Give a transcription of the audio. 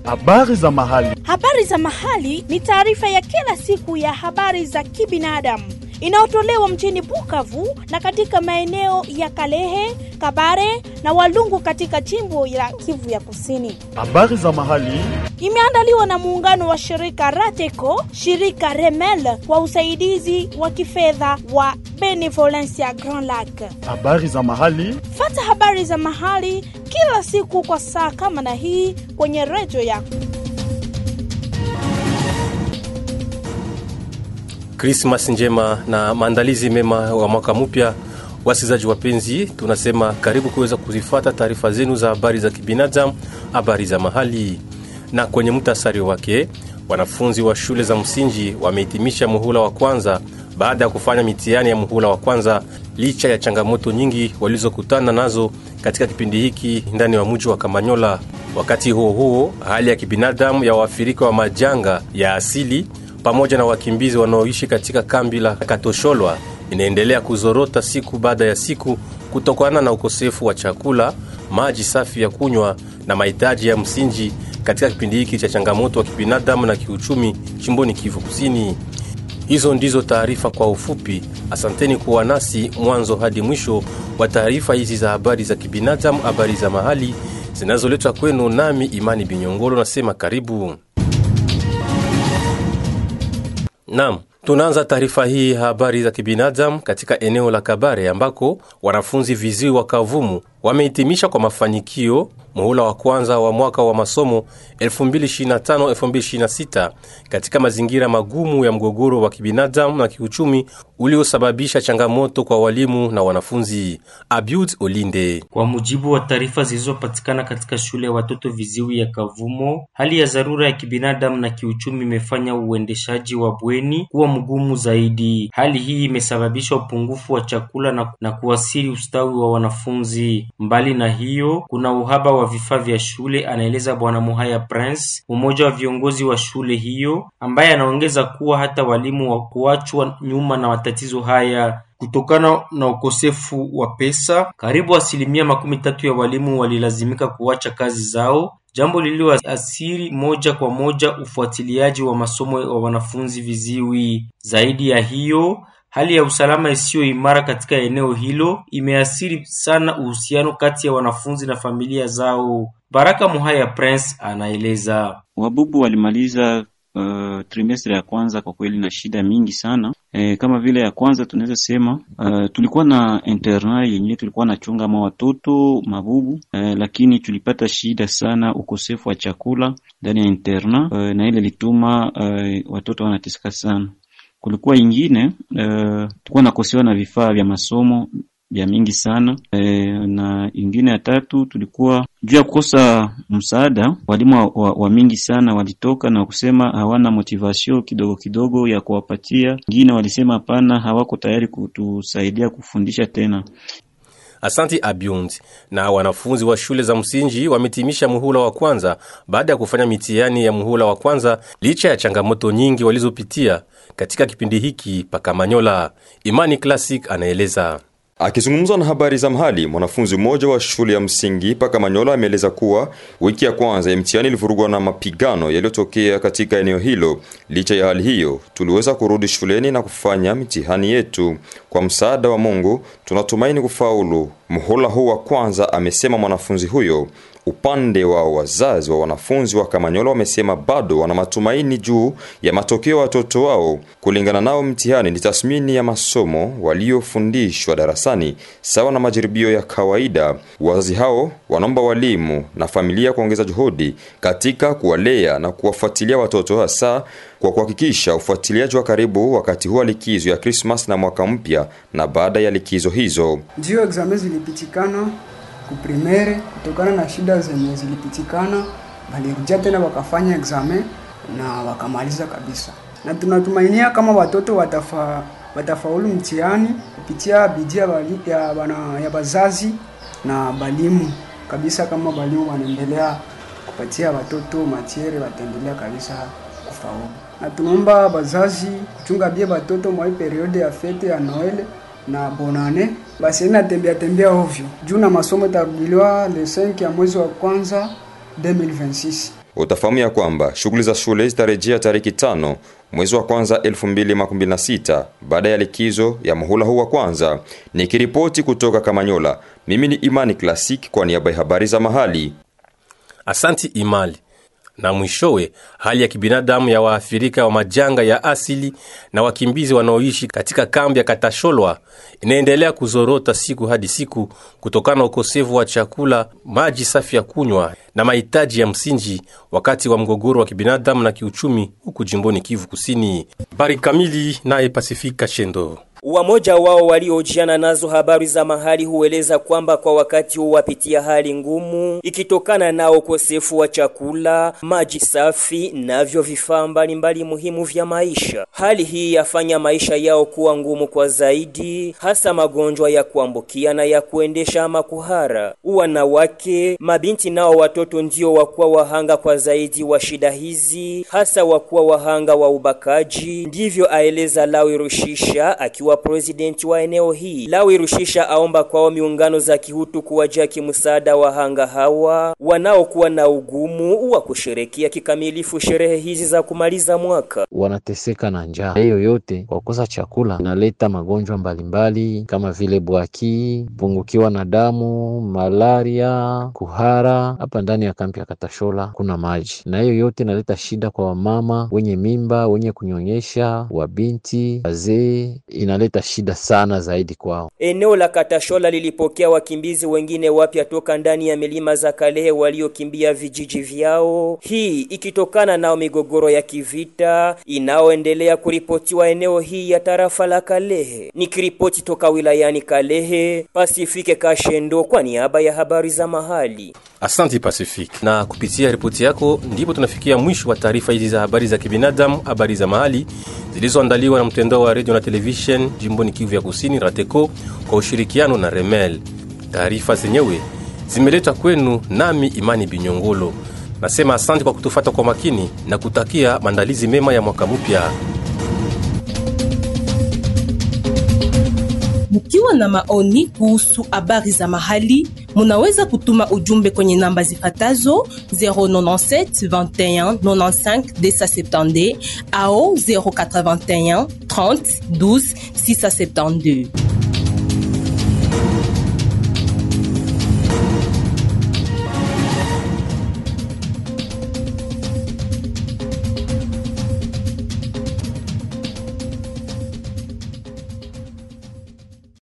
Habari za mahali. Habari za mahali ni taarifa ya kila siku ya habari za kibinadamu inayotolewa mjini Bukavu na katika maeneo ya Kalehe, Kabare na Walungu katika jimbo la Kivu ya Kusini. Habari za mahali. Imeandaliwa na muungano wa shirika Rateco, shirika Remel kwa usaidizi wa kifedha wa Benevolencia Grand Lac. Habari za mahali. Fata habari za mahali kila siku kwa saa kama na hii kwenye redio yako. Krismas njema na maandalizi mema wa mwaka mpya. Wasikilizaji wapenzi, tunasema karibu kuweza kuzifata taarifa zenu za habari za kibinadamu, habari za mahali. Na kwenye mtasari wake, wanafunzi wa shule za msingi wamehitimisha muhula wa kwanza baada ya kufanya mitihani ya muhula wa kwanza, licha ya changamoto nyingi walizokutana nazo katika kipindi hiki ndani wa mji wa Kamanyola. Wakati huo huo, hali ya kibinadamu ya waathirika wa majanga ya asili pamoja na wakimbizi wanaoishi katika kambi la Katosholwa inaendelea kuzorota siku baada ya siku kutokana na ukosefu wa chakula, maji safi ya kunywa na mahitaji ya msingi katika kipindi hiki cha changamoto wa kibinadamu na kiuchumi chimboni Kivu Kusini. Hizo ndizo taarifa kwa ufupi. Asanteni kuwa nasi mwanzo hadi mwisho wa taarifa hizi za habari za kibinadamu, habari za mahali zinazoletwa kwenu nami Imani Binyongolo, nasema karibu. Naam, tunaanza taarifa hii ya habari za kibinadamu katika eneo la Kabare ambako wanafunzi viziwi wa Kavumu wamehitimisha kwa mafanikio muhula wa kwanza wa mwaka wa masomo 2025-2026 katika mazingira magumu ya mgogoro wa kibinadamu na kiuchumi uliosababisha changamoto kwa walimu na wanafunzi. Abiud Olinde. Kwa mujibu wa taarifa zilizopatikana katika shule ya watoto viziwi ya Kavumo, hali ya dharura ya kibinadamu na kiuchumi imefanya uendeshaji wa bweni kuwa mgumu zaidi. Hali hii imesababisha upungufu wa chakula na, na kuasiri ustawi wa wanafunzi. Mbali na hiyo, kuna uhaba wa vifaa vya shule, anaeleza Bwana Muhaya Prince, mmoja wa viongozi wa shule hiyo, ambaye anaongeza kuwa hata walimu wa kuachwa nyuma na matatizo haya kutokana na ukosefu wa pesa. Karibu asilimia makumi tatu ya walimu walilazimika kuacha kazi zao, jambo lililoathiri moja kwa moja ufuatiliaji wa masomo wa wanafunzi viziwi. Zaidi ya hiyo hali ya usalama isiyo imara katika eneo hilo imeathiri sana uhusiano kati ya wanafunzi na familia zao. Baraka Muhaya Prince anaeleza. Wabubu walimaliza uh, trimestri ya kwanza kwa kweli na shida mingi sana e, kama vile ya kwanza tunaweza sema uh, tulikuwa na interna yenyewe tulikuwa nachunga ma watoto mabubu e, lakini tulipata shida sana ukosefu wa chakula ndani ya interna e, na ile lituma uh, watoto wanateseka sana kulikuwa ingine uh, tulikuwa nakosewa na vifaa vya masomo vya mingi sana e, na ingine ya tatu tulikuwa juu ya kukosa msaada. Walimu wa, wa, wa mingi sana walitoka na kusema hawana motivation kidogo kidogo ya kuwapatia. Ingine walisema hapana, hawako tayari kutusaidia kufundisha tena. Asanti Abiund. Na wanafunzi wa shule za msingi wametimisha muhula wa kwanza baada ya kufanya mitihani ya muhula wa kwanza licha ya changamoto nyingi walizopitia katika kipindi hiki pakamanyola. Imani Classic anaeleza. Akizungumza na habari za mahali, mwanafunzi mmoja wa shule ya msingi paka Manyola ameeleza kuwa wiki ya kwanza ya mtihani ilivurugwa na mapigano yaliyotokea katika eneo hilo. Licha ya hali hiyo, tuliweza kurudi shuleni na kufanya mitihani yetu. Kwa msaada wa Mungu, tunatumaini kufaulu muhula huu wa kwanza, amesema mwanafunzi huyo. Upande wa wazazi wa wanafunzi wa Kamanyola wamesema bado wana matumaini juu ya matokeo ya watoto wao. Kulingana nao, mtihani ni tathmini ya masomo waliofundishwa darasani sawa na majaribio ya kawaida. Wazazi hao wanaomba walimu na familia kuongeza juhudi katika kuwalea na kuwafuatilia watoto, hasa kwa kuhakikisha ufuatiliaji wa karibu wakati huu wa likizo ya Krismas na mwaka mpya na baada ya likizo hizo. Ndio examen zilipitikana kuprimere kutokana na shida zenye zilipitikana, walirudia tena wakafanya examen na wakamaliza kabisa, na tunatumainia kama watoto watafa, watafaulu mtihani kupitia bidii ya bana ya bazazi na balimu kabisa. Kama balimu wanaendelea kupatia watoto matiere, wataendelea kabisa kufaulu, na tunaomba bazazi kuchunga bie watoto mwa periode ya fete ya Noele na bonane basi natembea tembea ovyo juu na masomo itarudiliwa le 5 ya mwezi wa kwanza 2026. utafahamu ya kwamba shughuli za shule zitarejea tariki tano mwezi wa kwanza 2026 baada ya likizo ya muhula huu wa kwanza. Nikiripoti kutoka Kamanyola, mimi ni Imani Classic kwa niaba ya habari za mahali. Asanti Imali. Na mwishowe, hali ya kibinadamu ya waathirika wa majanga ya asili na wakimbizi wanaoishi katika kambi ya Katasholwa inaendelea kuzorota siku hadi siku kutokana na ukosefu wa chakula, maji safi ya kunywa na mahitaji ya msingi wakati wa mgogoro wa kibinadamu na kiuchumi huku jimboni Kivu Kusini. Habari kamili naye Pasifika Shendo. Wamoja wao waliojiana nazo habari za mahali hueleza kwamba kwa wakati huu wapitia hali ngumu ikitokana na ukosefu wa chakula, maji safi navyo vifaa mbalimbali muhimu vya maisha. Hali hii yafanya maisha yao kuwa ngumu kwa zaidi, hasa magonjwa ya kuambukia na ya kuendesha ama kuhara. Wanawake, mabinti nao watoto ndio wakuwa wahanga kwa zaidi wa shida hizi, hasa wakuwa wahanga wa ubakaji. Ndivyo aeleza Lawi Rushisha akiwa wa presidenti wa eneo hii. Lawi Rushisha aomba kwao miungano za kihutu kuwajia kimsaada wahanga hawa wanaokuwa na ugumu wa kusherekea kikamilifu sherehe hizi za kumaliza mwaka. Wanateseka na njaa, hiyo yote kwa kukosa chakula inaleta magonjwa mbalimbali kama vile bwaki, pungukiwa na damu, malaria, kuhara. Hapa ndani ya kampi ya Katashola kuna maji, na hiyo yote inaleta shida kwa wamama wenye mimba, wenye kunyonyesha, wabinti, wazee inaleta shida sana zaidi kwao. Eneo la Katashola lilipokea wakimbizi wengine wapya toka ndani ya milima za Kalehe waliokimbia vijiji vyao, hii ikitokana na migogoro ya kivita inayoendelea kuripotiwa eneo hii ya tarafa la Kalehe. Nikiripoti toka wilayani Kalehe, Pasifike Kashendo kwa niaba ya habari za mahali. Asanti Pacific. Na kupitia ripoti yako ndipo tunafikia mwisho wa taarifa hizi za habari za kibinadamu, habari za mahali zilizoandaliwa na mtandao wa redio na television jimboni Kivu ya Kusini, RATECO, kwa ushirikiano na Remel. Taarifa zenyewe zimeletwa kwenu nami Imani Binyongolo. Nasema asante kwa kutufata kwa makini na kutakia maandalizi mema ya mwaka mpya. Mkiwa na maoni kuhusu habari za mahali, munaweza kutuma ujumbe kwenye namba zifatazo 097 21 95 270 au 081 30 12 672.